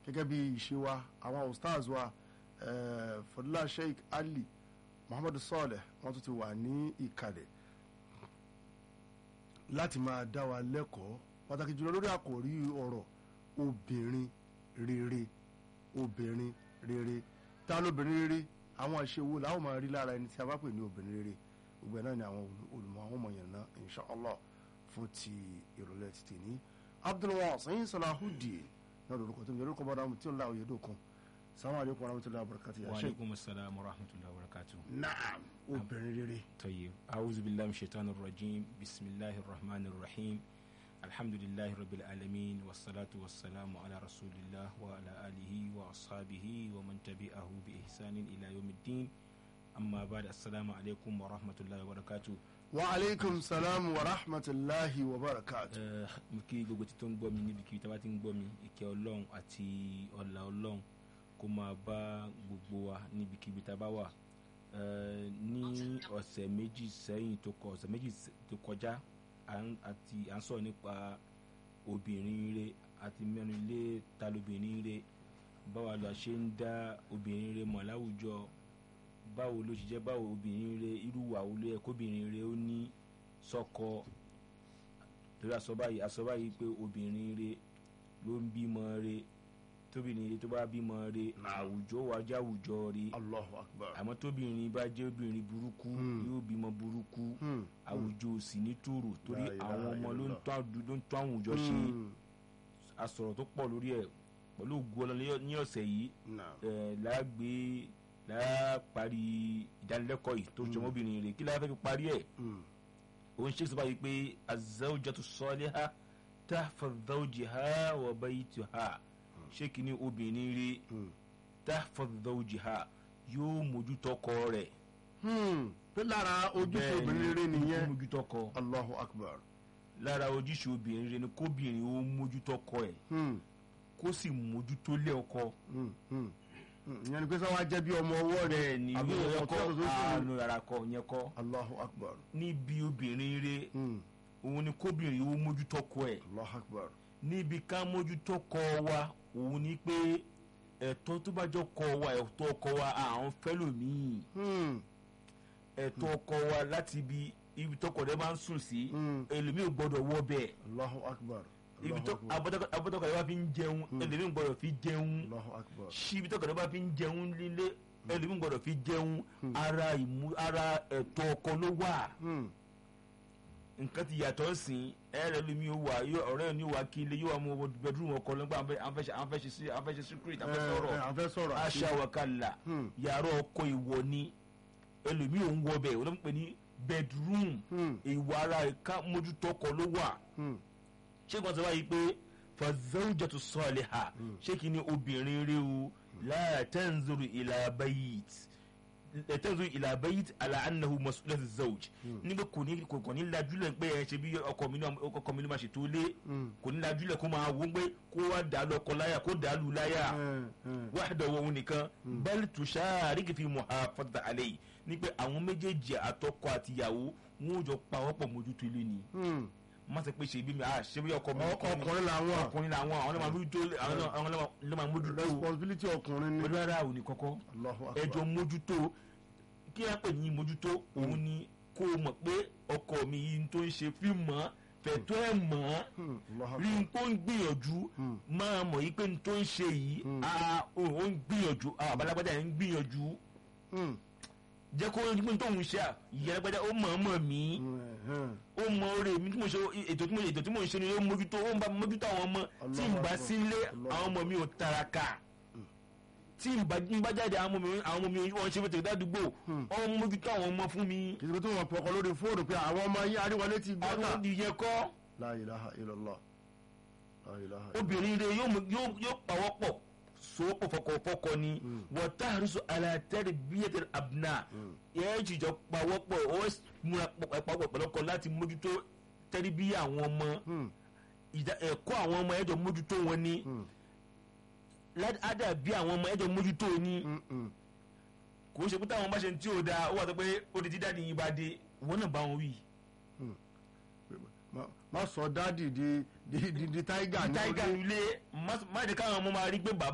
gẹ́gẹ́ bí ìṣe wa àwọn ustaz wa eh, fọdúlá sheikh ali muhammadu sọọlẹ wọ́n tún ti wà ní ìkàlẹ̀ láti máa dá wa lẹ́kọ̀ọ́ pàtàkì jùlọ lórí àkòrí ọ̀rọ̀ obìnrin rere obìnrin rere ta lóbìnrin rere àwọn àṣewò làwọn máa rí lára ẹni tí a bá pè ní obìnrin rere gbogbo ẹ̀ náà ni àwọn olùmọ̀ àwọn ọmọ yẹn náà inshallah fún ti ìrọ̀lẹ́ ti tè ní abdulwasin salahudeen náà lórúkọ tó ń yẹ lórúkọ bọ́dà tí ó ń la òye dòkun salamu aleykum wa rahmatulahi wa barakati ya wa sheikh alaikum assalam wa rahmatullahi wa barakatuh naam obìnrin rere طيب أعوذ بالله من الشيطان الرجيم بسم الله الرحمن الرحيم الحمد لله رب العالمين والصلاة والسلام على رسول الله وعلى آله وأصحابه ومن تبعه بإحسان إلى يوم الدين أما بعد السلام عليكم ورحمة الله وبركاته wa aleykum salam wa rahmatulahi wa barakati. Eh, mo kí gbogbo tí tó ń gbọ́ mi níbi kí tá bá ti ń gbọ́ mi ìkẹ́ ọlọ́run àti ọlá ọlọ́run kó máa bá gbogbo wa níbikíbi tá a bá wà Eh, ní ọ̀sẹ̀ méjì sẹ́yìn tó kọ ọ̀sẹ̀ méjì s- tó kọjá à ń- àti à ń sọ̀rọ̀ nípa obìnrin rere àti mẹ́rin lé ta lóbìnrin rere báwa la ṣe ń dá obìnrin rere mọ̀ láwùjọ báwo ló ṣe jẹ́ báwo obìnrin rere irú wà wo ló yẹ kóbìnrin rere ó ní sọ́kọ torí àsọ̀bá yìí àsọ̀bá yìí pé obìnrin rere ló ń bímọ rere tóbìnrin rere tó bá bímọ rere àwùjọ wa jẹ́ àwùjọ rere allahu akbar. àmọ́ tóbìnrin bá jẹ́ obìnrin burúkú Hmm. yóò bímọ burúkú Hmm. àwùjọ ò sì ní tòrò torí La ilaha àwọn ọmọ ló ń illallah. tọ́ àdú- ló ń tọ́ àwùjọ ṣe Hmm. àsọ̀rọ̀ tó pọ̀ lórí ẹ̀ pẹ̀lú ògùn ọlọ́lẹ́ ní ọ̀sẹ̀ yìí naam ẹ̀ láàgbé láàparí ìdánilẹ́kọ̀ọ́ yìí tó jọmọ́ obìnrin rẹ̀ kí láà fẹ́ fi parí ẹ̀ Hmm. òun ṣe sọ báyìí pé azawjatu saliha tahfaz zawjiha wa baytaha ṣé kìíní obìnrin rẹ̀ Hmm. tahfaz zawjiha yóò mójútó ọkọ rẹ̀ Hmm. pé lára ojúṣe Bẹ́ẹ̀ ni, obìnrin rere nìyẹn mójútó ọkọ allahu akbar. lára ojúṣe obìnrin rẹ̀ ni kóbìnrin ó mójútó ọkọ ẹ̀ Hmm. kó sì mójútó lé ọkọ Hmm. Hmm. Hmm. ìyẹn ni pé sọ wá jẹ́ bí ọmọ ọwọ́ rẹ̀ bẹ́ẹ̀ ni àbí yóò ọkọ kọ́ tó tó tó àánú rárá kọ yẹn kọ́ allahu akbar. níbi obìnrin rẹ̀ Hmm. òun ni kóbìnrin ó mójútó ọkọ ẹ̀ allahu akbar. níbi ká mójútó kọ wa òun ni pé ẹ̀tọ́ tó bá jọ kọ wa ẹ̀tọ́ ọkọ wa àwọn fẹ́lòmíì Hmm. ẹ̀tọ́ ọkọ wa láti ibi ibi tọkọ rẹ̀ máa ń sùn sí Hmm. ẹlòmíì ò gbọ́dọ̀ wọ bẹ́ẹ̀ allahu akbar. ibi allahu tó akbar. abọ́tọkọ rẹ̀ bá fi ń jẹun ẹlòmíì ò gbọ́dọ̀ fi jẹun allahu akbar. síbi tọkọ rẹ̀ bá fi ń jẹun lílé ẹlòmíì ò gbọ́dọ̀ fi jẹun ara ìmú ara ẹ̀tọ́ ọkọ ló wà Hmm. nǹkan ti yàtọ̀ sí ẹ̀rẹ́ lómi ó wà yóò- ọ̀rẹ́ ni ó wà kí ilé yóò wà mú bedroom ọkọ lọ́gbà àwọn fẹ́ ṣe sí- àwọn fẹ́ ṣe secret àwọn fẹ́ sọ̀rọ̀ ẹ ẹ àfẹ́ sọ̀rọ̀ àti- aṣa wakala Hmm. yàrá ọkọ ìwọ ni ẹlòmíì ò ń wọ bẹ́ẹ̀ wọ́n pè ní bedroom Hmm. ìwà ara ìka mójútó ọkọ ló wà Hmm. ṣé kí wọ́n sọ báyìí pé fazawjatu saliha ṣé kí ni obìnrin rí o la tanzuru ila bayit la tanzuru ila bayit ala annahu mas'ulatu zawj nígbà kò ní kò kò ní lajúlẹ̀ pé ẹ ṣe bí ọkọ mi náà ọkọ mi ló máa ṣètò ilé Hmm. kò ní lajúlẹ̀ kó máa wọ́n pé kó wá dà lọ́kọ láyà kó dà lù láyà Hmm. Hmm. wahdahu òun nìkan bal tushariki fi muhafazati alayhi ní pé àwọn méjèèjì àtọkọ àtìyàwó wọn ò jọ pa wọ́pọ̀ mójútó ilé ni Hmm. má ṣe pé ṣe bí mi à ṣe bí ọkọ mi Ọkọ- ọkùnrin làwọn ọkùnrin làwọn àwọn ló máa mójútó àwọn náà- àwọn ló máa mójútó responsibility ọkùnrin ni. pẹ̀lú ara òní kọ́kọ́ allahu akbar. ẹjọ́ mójútó kí á pè ní mójútó òun ni kó o mọ̀ pé ọkọ mi yìí tó ń ṣe fíìmù mọ́ fẹ̀tọ́ ẹ̀ mọ́ Hmm. allahu rí akbar. n tó ń gbìyànjú Hmm. máa mọ̀ yí pé n tó ń ṣe yìí Hmm. ah, ó ó ń gbìyànjú ah, àbálágbádá yẹn ń gbìyànjú Hmm. jẹ́ kó ní pé n tó ń ṣe à ìyẹ́lágbádá ó mọ̀ ọ́ mọ̀ mí Hmm. Hmm. ó mọ oore mi tí mo ṣe ètò tí mo ètò tí mo ń ṣe ni ó mójútó ó ń bá mójútó àwọn ọmọ tí n bá sílé àwọn ọmọ mi ò taraka tí n bá n bá jáde àwọn ọmọ mi àwọn ọmọ mi wọn ṣe fẹtẹ ládùúgbò ó ń mójútó àwọn ọmọ fún mi kì í ṣe pé tí wọ́n pọkàn lórí fóònù pé àwọn ọmọ yín àríwálé ti gbọ́dọ̀. àwọn ìyẹn kọ́ la ilaha illallah. la ilaha illallah. obìnrin rẹ yóò mú- yóò yóò pawọ́pọ̀ sowọ́pọ̀ fọkọ̀fọkọ̀ ni wọ́n táàrísọ alátẹ́rì bíyẹ̀tẹ̀ abúná yẹ́n jìjọ pawọ́pọ̀ ó múra pawọ́pọ̀ pẹ̀lọ́kọ̀ láti mójútó tẹ́rí bí àwọn ọmọ Hmm. ìdá- ẹ̀kọ́ àwọn ọmọ ẹ̀jọ̀ mójútó wọn ni Hmm. ádà bí àwọn ọmọ ẹ̀jọ̀ mójútó ni Hmm. Hmm. kò ń ṣe pé táwọn bá ṣe tí ò dáa ó wà tó pé ó di tí dáàdi yín bá dé wọn náà bá wọn wí. Ma- má sọ dádì di di di di tiger ní táìgà orí. ilé má má jẹ́ káwọn ọmọ máa rí pé bàbá